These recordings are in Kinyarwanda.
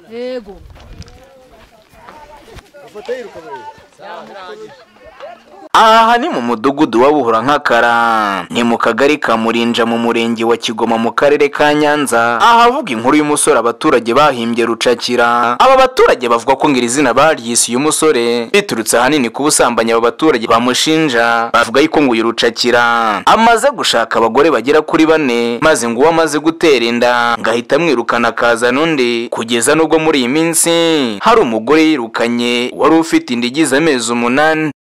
Yego. aha ni mu mudugudu wa buhura nk'akara ni mu kagari ka murinja mu murenge wa kigoma mu karere ka nyanza ahavuga inkuru y'umusore abaturage bahimbye rucakira aba baturage bavuga ko ngira izina baryise uyu musore biturutse ahanini ku busambanyi aba baturage bamushinja bavuga yuko ngo uyu rucakira amaze gushaka abagore bagera kuri bane maze ngo uwo amaze gutera inda ngo ahita amwirukana akazana undi kugeza n'ubwo muri iyi minsi hari umugore yirukanye wari ufite inda igize amezi umunani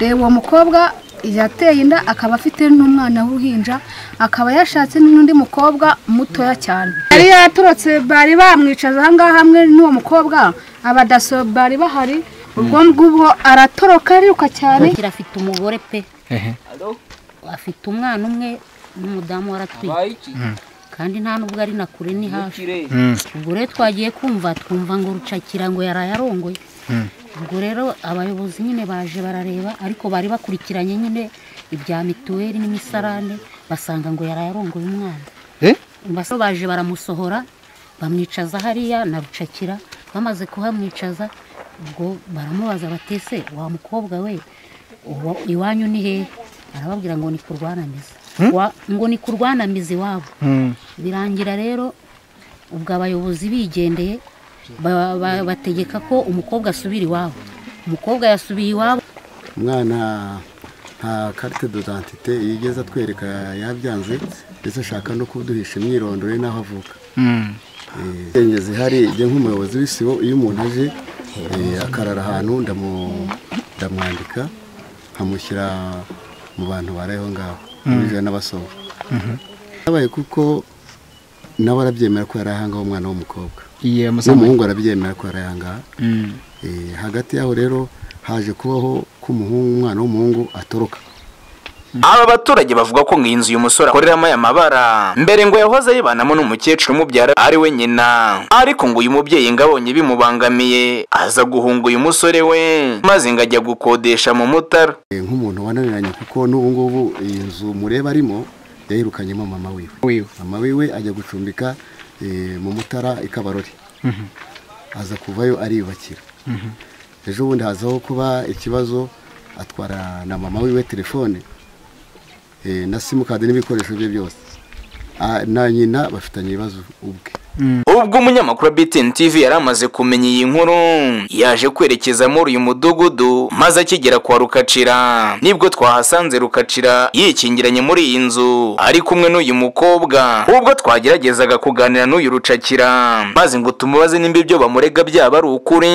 reba uwo mukobwa yateye inda akaba afite n'umwana w'uruhinja akaba yashatse n'undi mukobwa mutoya cyane yari yaturutse bari bamwicaza aha ngaha hamwe n'uwo mukobwa abadaso bari bahari ubwo ngubwo aratoroka ariruka cyane Kira afite umugore pe. Afite umwana umwe n'umudamu waratwite. Kandi nta nubwo ari na kure ni hafi. Ubwo rero twagiye kumva twumva ngo rucakira ngo yaraye arongoye. Ubwo rero abayobozi nyine baje barareba ariko bari bakurikiranye nyine ibya mituweli n'imisarane basanga ngo yaraye arongoye umwana. Baso baje baramusohora bamwicaza hariya na rucakira bamaze kuhamwicaza ubwo baramubaza batese wa mukobwa we uwa- iwanyu ni hehe arababwira ngo ni kurwanamizi Wa- ngo ni kurwanamizi iwabo birangira rero ubwo abayobozi bigendeye ba- ba- bategeka ko umukobwa asubira iwabo umukobwa yasubiye iwabo umwana nta karite dodantite iyo igeze atwereka yabyanze ndetse ashaka no kuduhisha imyirondoro ye n'aho avuka insenge zihari njye nk'umuyobozi w'isibo iyo umuntu aje eh, akarara ahantu ndamu- ndamwandika nkamushyira mu bantu bari aho ngaho abinjira n'abasohoka habaye kuko nawe arabyemera ko yari aha ngaho umwana w'umukobwa iye musambu n'umuhungu arabyemera ko yari aha ngaha Eh, hagati yaho rero haje kubaho ko umuhungu umwana w'umuhungu atoroka Aba baturage bavuga ko ngo iyi nzu uyu musore akoreramo aya mabara mbere ngo yahoze yibanamo n'umukecuru umubyara ari we nyina ariko ngo uyu mubyeyi ngo abonye bimubangamiye aza guhunga uyu musore we maze ngo ajya gukodesha mu mutara Eh, nk'umuntu wananiranye kuko n'ubu ngubu iyi nzu mureba arimo yayirukanyemo mama wiwe wiwe mama wiwe ajya gucumbika eh, mu mutara i kabarori aza kuvayo ariyubakira ejo bundi hazaho kuba ikibazo atwara na mama wiwe telefone eh, na simukadi n'ibikoresho bye byose Ah, na nyina bafitanye ibibazo ubwe ubwo umunyamakuru wa BTN TV yari amaze kumenya iyi nkuru yaje kwerekeza muri uyu mudugudu maze akigera kwa Rukacira nibwo twahasanze Rukacira yikingiranye muri iyi nzu ari kumwe n'uyu mukobwa ubwo twageragezaga kuganira n'uyu Rucakira maze ngo tumubaze nimba ibyo bamurega byaba ari ukuri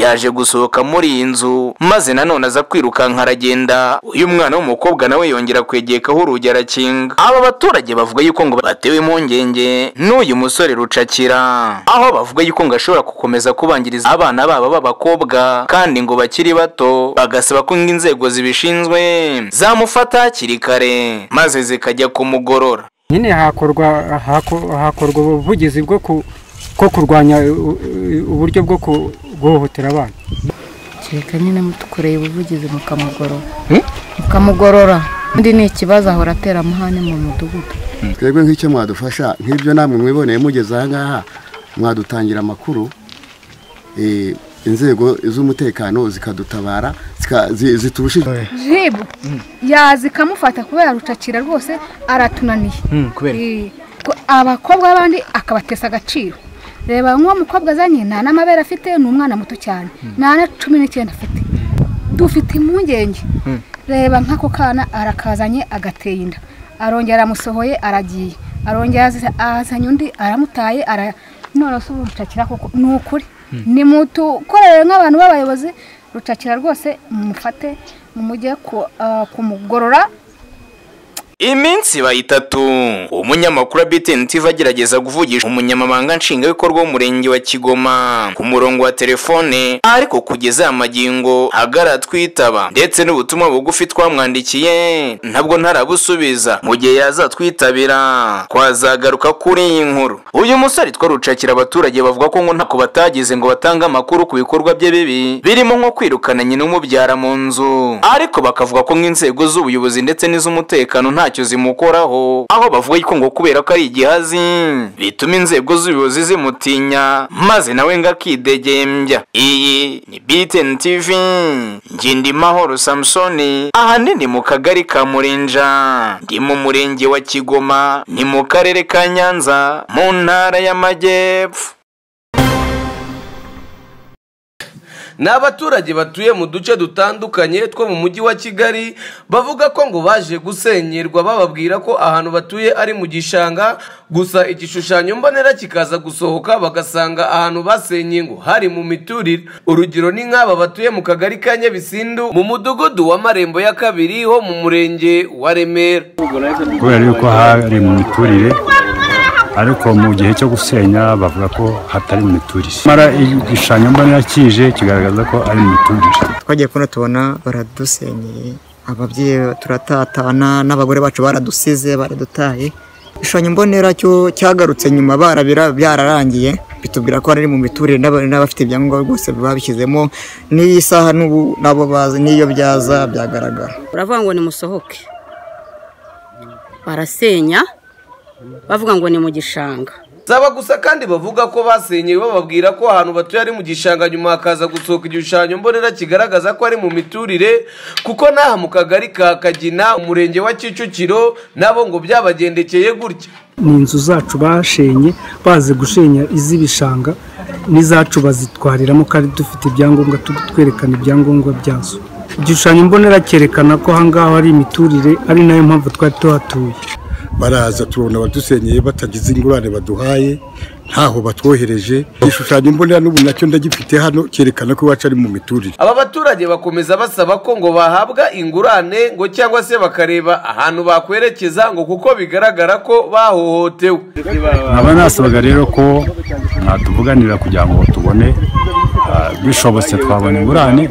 yaje gusohoka muri iyi nzu maze nanone aza kwirukanka aragenda uyu mwana w'umukobwa nawe yongera kwegekaho urugi arakinga aba baturage bavuga yuko ngo batewe impungenge n'uyu musore rucakira aho bavuga yuko ngo ashobora gukomeza kubangiriza abana babo b'abakobwa kandi ngo bakiri bato bagasaba ko ngo inzego zibishinzwe zamufata hakiri kare maze zikajya kumugorora nyine hakorwa hako- hakorwa ubuvugizi bwo ku- bwo kurwanya u- u- uburyo bwo ku- guhohotera abana kereka nyine mutukoreye ubuvugizi mukamugorora Hmm? mukamugorora undi ni ikibazo ahora atera amahane mu mudugudu twebwe nk'icyo mwadufasha nk'ibyo namwe mwiboneye mugeze aha ngaha mwadutangira amakuru eh, inzego z'umutekano zikadutabara zika- zi- ziturushije jibu yaza ikamufata kubera rucakira rwose aratunaniye Eh, ko- abakobwa b'abandi akabatesa agaciro reba nk'uwo mukobwa azanye nta n'amabere afite ni umwana muto cyane nta na cumi n'icyenda afite dufite impungenge reba nk'ako kana arakazanye agateye inda arongera aramusohoye aragiye arongera azi- azanye undi aramutaye ara none se ubu rucakira koko ni ukuri ni mutukorere nk'abantu b'abayobozi rucakira rwose mumufate mumujye ku- ah, kumugorora Iminsi ibaye itatu umunyamakuru wa BTN TV agerageza kuvugisha umunyamabanga nshingwabikorwa w'umurenge wa Kigoma ku murongo wa telefone ariko kugeza aya magingo agaratwitaba ndetse n'ubutumwa bugufi twamwandikiye ntabwo ntarabusubiza mu gihe yazatwitabira twazagaruka kuri iyi nkuru uyu musore twa rucakira abaturage bavuga ko ngo ntako batagize ngo batange amakuru ku bikorwa bye bibi birimo nko kwirukana nyina umubyara mu nzu ariko bakavuga ko ngo inzego z'ubuyobozi ndetse n'iz'umutekano nta ntacyo zimukoraho aho bavuga ko ngo kubera ko ari igihazi bituma inzego z'ubuyobozi zimutinya maze nawe ngo akidegembya iyi ni btn tv ngindimahoro samusoni ahanini mu kagari ka murinja ndi mu murenge wa kigoma ni mu karere ka nyanza mu ntara y'amajyepfo ni abaturage batuye mu duce dutandukanye two mu mujyi wa kigali bavuga ko ngo baje gusenyerwa bababwira ko ahantu batuye ari mu gishanga gusa igishushanyo mbonera kikaza gusohoka bagasanga ahantu basenye ngo hari mu miturire urugero ni nk'aba batuye mu kagari ka nyabisindu mu mudugudu wa marembo ya kabiri ho mu murenge wa remera kubera yuko hari mu miturire ariko mu gihe cyo gusenya bavuga ko hatari mu miturire mara igishushanyo mbonera kije kigaragaza ko ari mu miturire twagiye kuno tubona baradusenyeye ababyeyi turatatana n'abagore bacu baradusize baradutaye igishushanyo mbonera cyo cyagarutse nyuma barabira byararangiye bitubwira ko ari mu miturire n'abafite ibyangombwa rwose babishyizemo n'iyi saha n'ubu nabo bazi n'iyo byaza byagaragara uravuga ngo nimusohoke barasenya bavuga ngo ni mu gishanga zaba gusa kandi bavuga ko basenyeye bababwira ko ahantu batuye ari mu gishanga nyuma hakaza gusohoka igishushanyo mbonera kigaragaza ko ari mu miturire kuko n'aha mu kagari ka kagina umurenge wa kicukiro nabo ngo byabagendekeye gutya ni inzu zacu bashenye bazi gushenya iz'ibishanga n'izacu bazitwariramo kandi dufite ibyangombwa twerekana ibyangombwa byazo igishushanyo mbonera cyerekana ko aha ngaha ari imiturire ari nayo mpamvu twari tuhatuye baraza tubona abadusenyeye batagize ingurane baduhaye ntaho batwohereje igishushanyo mbonera n'ubu nacyo ndagifite hano cyerekana ko iwacu ari mu miturire aba baturage bakomeza basaba ko ngo bahabwa ingurane ngo cyangwa se bakareba ahantu bakwerekeza ngo kuko bigaragara ko bahohotewe nkaba nasabaga rero ko mwatuvuganira kugira ngo tubone bishobotse twabona ingurane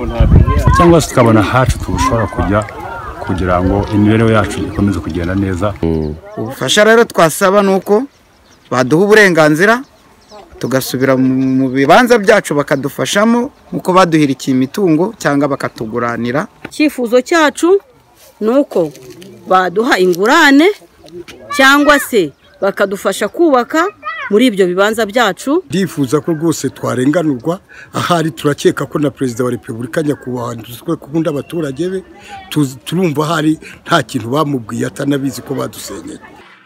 cyangwa se tukabona hacu tushobora kujya kugira ngo imibereho yacu ikomeze kugenda neza ubufasha rero twasaba ni uko baduha uburenganzira tugasubira mu bibanza byacu bakadufashamo nk'uko baduhirikiye imitungo cyangwa bakatuguranira icyifuzo cyacu ni uko baduha ingurane cyangwa se bakadufasha kubaka muri ibyo bibanza byacu ndifuza ko rwose twarenganurwa ahari turakeka ko na perezida wa repubulika nyakubahwa duswe kubunda abaturage be turumva ahari nta kintu bamubwiye atanabizi ko badusenyeye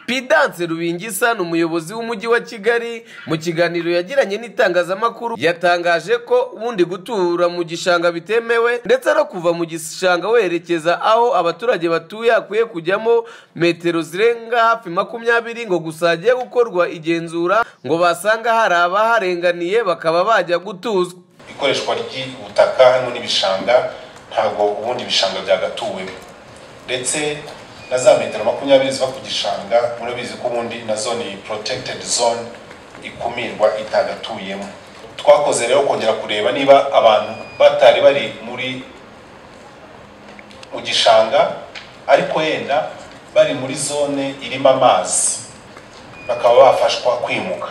pidanse rubingisa ni umuyobozi w'umujyi wa kigali mu kiganiro yagiranye n'itangazamakuru yatangaje ko ubundi gutura mu gishanga bitemewe ndetse no kuva mu gishanga werekeza aho abaturage batuye hakwiye kujyamo metero zirenga hafi makumyabiri ngo gusa hagiye gukorwa igenzura ngo basanga hari abaharenganiye bakaba bajya gutuzwa ikoreshwa ry'ubutaka harimo n'ibishanga ntabwo ubundi ibishanga byagatuwemo ndetse na za metero makumyabiri ziva ku gishanga murabizi ko ubundi na zone protected zone ikumirwa itagatuyemo twakoze rero kongera kureba niba abantu batari bari muri mu gishanga ariko yenda bari muri zone irimo amazi bakaba bafashwa kwimuka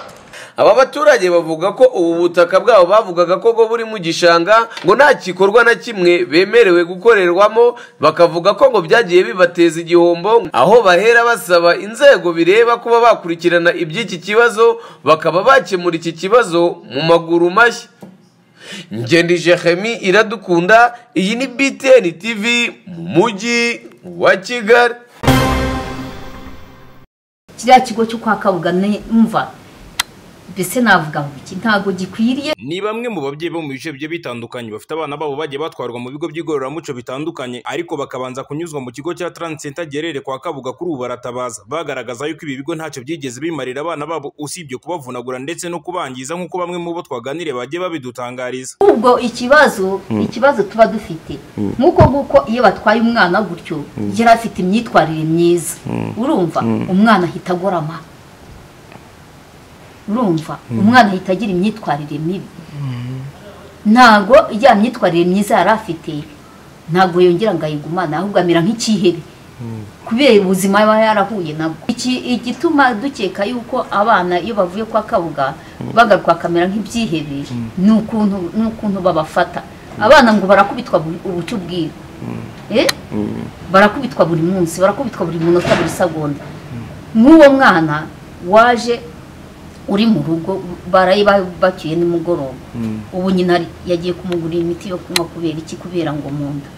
aba baturage bavuga ko ubu butaka bwabo bavugaga ko bwo buri mu gishanga ngo nta gikorwa na kimwe bemerewe gukorerwamo bakavuga ko ngo byagiye bibateza igihombo aho bahera basaba inzego bireba kuba bakurikirana iby'iki kibazo bakaba bakemura iki kibazo mu maguru mashya ngende jehemi iradukunda iyi ni btn tv mu mujyi wa kigali kiriya kigo cyo kwa kabugani mva mbese navuga ngo iki ntabwo gikwiriye ni bamwe mu babyeyi bo mu bice bigiye bitandukanye bafite abana babo bagiye batwarwa mu bigo by'igororamuco bitandukanye ariko bakabanza kunyuzwa mu kigo cya taransenta giherereye kwa kabuga kuri ubu baratabaza bagaragaza yuko ibi bigo ntacyo byigeze bimarira abana babo usibye kubavunagura ndetse no kubangiza nk'uko bamwe mu bo twaganiriye bagiye babidutangariza ubwo ikibazo ikibazo tuba dufite nk'uko nguko iyo batwaye umwana gutyo yari afite imyitwarire myiza urumva umwana ahita agorama urumva umwana ahita agira imyitwarire mibi ntabwo ijya myitwarire myiza yari afite ntabwo yongera ngo ayigumane ahubwo amera nk'ikihebe kubera ubuzima aba yarahuye nabwo igituma dukeka yuko abana iyo bavuye kwa kabuga bagaruka bakamera nk'ibyihebe ni ukuntu babafata abana ngo barakubitwa ubucu bwiwe barakubitwa buri munsi barakubitwa buri munota buri segonda nk'uwo mwana waje uri mu rugo baraye bacyuye nimugoroba ubu nyina yagiye kumugurira imiti yo kunywa kubera iki kubera ngo mu nda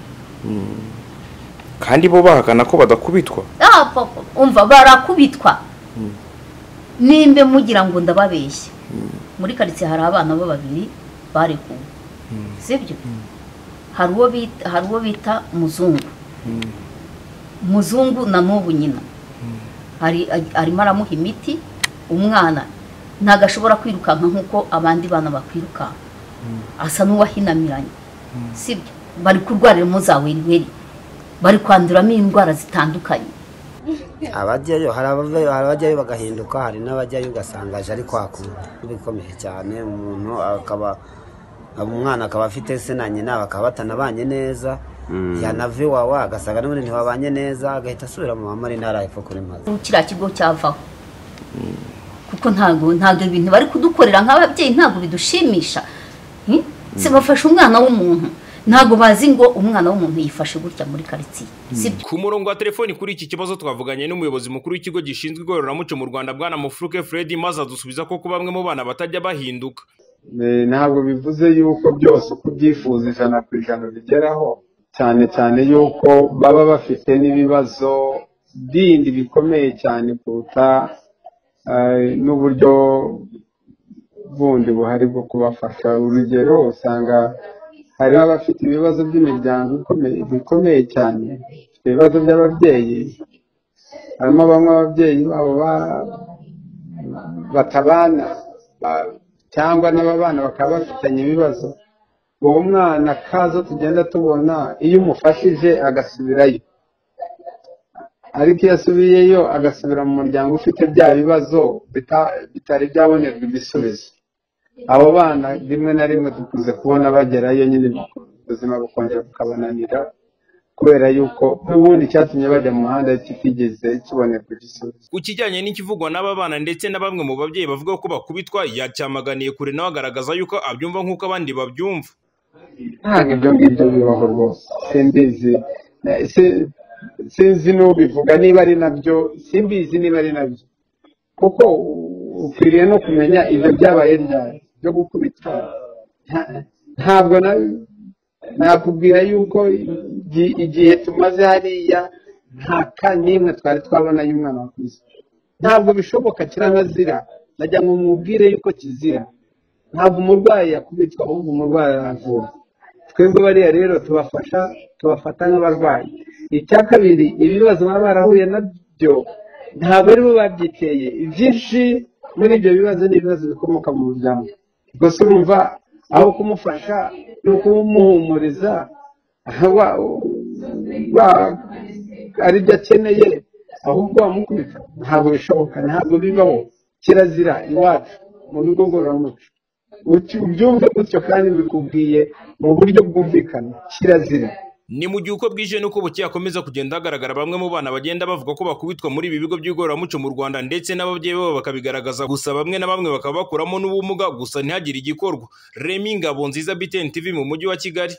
kandi bo bahakana ko badakubitwa Ah, papa, umva barakubitwa nimbe mugira ngo ndababeshya muri karitsiye hari abana bo babiri barekuwe sibyo hari uwo bita hari uwo bita muzungu muzungu na n'ubu nyina Hari- arimo aramuha imiti umwana ntabwo ashobora kwirukanka nk'uko abandi bana bakwirukanka asa n'uwahinamiranye sibyo bari kurwariramo za weriweri bari kwanduramo indwara zitandukanye abajyayo hari abavayo hari abajyayo bagahinduka hari n'abajyayo ugasanga aje ari kwakura bikomeye cyane umuntu akaba umwana akaba afite se na nyina bakaba batanabanye neza yanava iwawe agasanga n'ubundi ntibabanye neza agahita asubira mu mama ari ntarahepfa kuri maze kiriya kigo cyavaho kuko ntabwo ntabwo ibintu bari kudukorera nk'ababyeyi ntabwo bidushimisha Hmm? se bafashe umwana w'umuntu ntabwo bazi ngo umwana w'umuntu yifashe gutya muri karitsiye ku murongo wa telefoni kuri iki kibazo twavuganye n'umuyobozi mukuru w'ikigo gishinzwe igororamuco mu rwanda bwana mufuruke fred maze adusubiza ko bamwe mu bana batajya bahinduka Eh, ntabwo bivuze yuko byose uko ubyifuza ijana ku ijana bigeraho cyane cyane yuko baba bafite n'ibibazo bindi bikomeye cyane kuruta eh, n'uburyo bundi buhari bwo kubafasha urugero usanga hari abafite ibibazo by'imiryango ikomeye bikomeye cyane bafite ibibazo by'ababyeyi harimo bamwe ababyeyi babo ba- batabana ba- cyangwa n'ababana bakaba bafitanye ibibazo uwo mwana kazo tugenda tubona iyo umufashije agasubirayo ariko iyo asubiyeyo agasubira mu muryango ufite bya bibazo bita- bitari byabonerwa ibisubizo abo bana rimwe na rimwe dukunze kubona bagerayo nyine ubuzima bukongera bukabananira kubera yuko n'ubundi icyatumye bajya mu muhanda kitigeze kibonerwa igisubizo ku kijyanye n'ikivugwa n'aba bana ndetse na bamwe mu babyeyi bavuga ko bakubitwa yacyamaganiye kure nawe agaragaza yuko abyumva nk'uko abandi babyumva ntabwo ibyo ngibyo bibaho rwose simbizi Eh, si- sinzi n'ubivuga niba ari nabyo simbizi niba ari nabyo kuko u- ukwiriye no kumenya ibyo byabaye ryari byo gukubitwa nta- ntabwo na nakubwira yuko igi- igihe tumaze hariya nta ka n'imwe twari twabona y'umwana wakuze ntabwo bishoboka kiranazira najya ngo mubwire yuko kizira ntabwo umurwayi yakubitwa ahubwo umurwayi aravurwa twebwe bariya rero tubafasha tubafata nk'abarwayi icya kabiri ibibazo baba barahuye nabyo ntabwo ari bo babyiteye ibyinshi muri ibyo bibazo ni ibibazo bikomoka mu muryango gusa urumva aho kumufasha ni ukumuhumuriza wa- wa- ari byo akeneye ahubwo wamukubita ntabwo bishoboka ntabwo bibaho kirazira iwacu mu bigo ngororamuco Uti- ubyumve gutyo kandi bikubwiye mu buryo bwumvikana kirazira ni mu gihe uko bwije n'uko buke hakomeza kugenda hagaragara bamwe mu bana bagenda bavuga ko bakubitwa muri ibi bigo by'igororamuco mu rwanda ndetse n'ababyeyi babo bakabigaragaza gusa bamwe na bamwe bakaba bakuramo n'ubumuga gusa ntihagire igikorwa remi ngabo nziza btn tv mu mujyi wa kigali